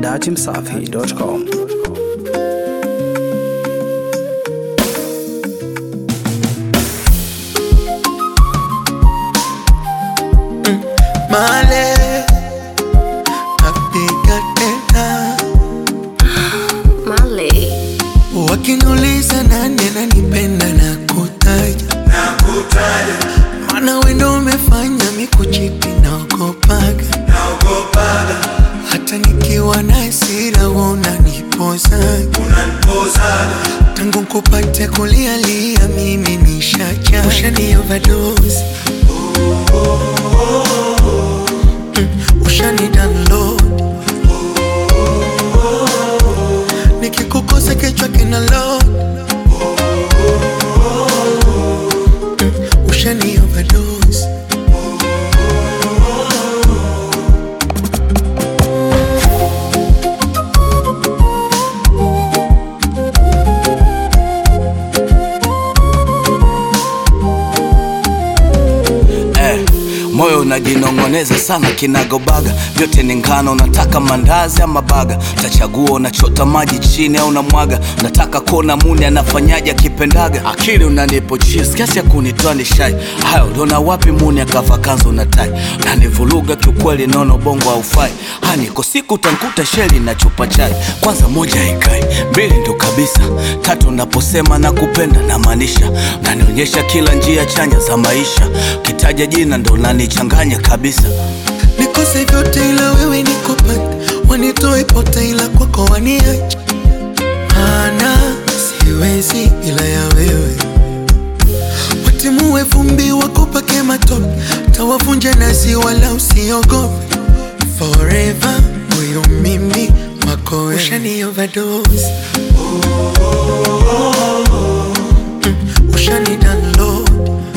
datimsafi.com. Male napiga tena, Male. wakiniuliza nani ananipenda na kutaja maana wendo umefanya mikuchiti naogopaga hata nikiwa na hasira unanipozaga tangu kupate kulialia mimi nishacha ushani overdose Mm, ushani download nikikukosa kichwa kina load Mm, ushani overdose eh, moyo unajinong'oneza sana kinagobaga vyote ni ngano nataka mandazi ama baga tachagua unachota maji chini au namwaga nataka kuona muni anafanyaje akipendaga akili unanipo cheese kiasi ya kunitoa ni shai haya uliona wapi muni akava kanzo na tai nanivuruga kiukweli nono bongo haufai haniko siku utankuta sheli na chupa chai kwanza moja haikai mbili ndo kabisa tatu naposema na kupenda namaanisha nanionyesha kila njia chanya za maisha kitaja jina ndo nanichanganya kabisa nikose vyote ila wewe nikupata wanitoe pote ila kwako waniacha mana siwezi ila ya wewe watimue vumbi wakupake matope tawavunja nasi wala usiogope forever huyu mimi wako wewe. ushani overdose Mm, ushani download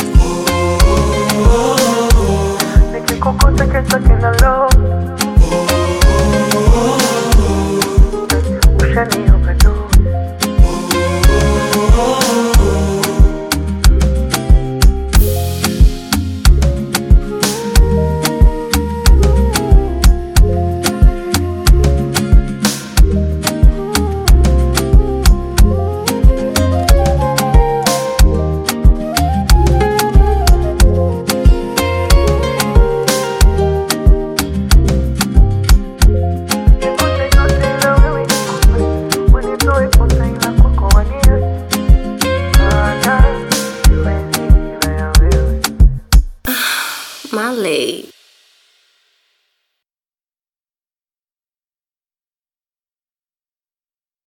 nikikukuta kesho kina low ushani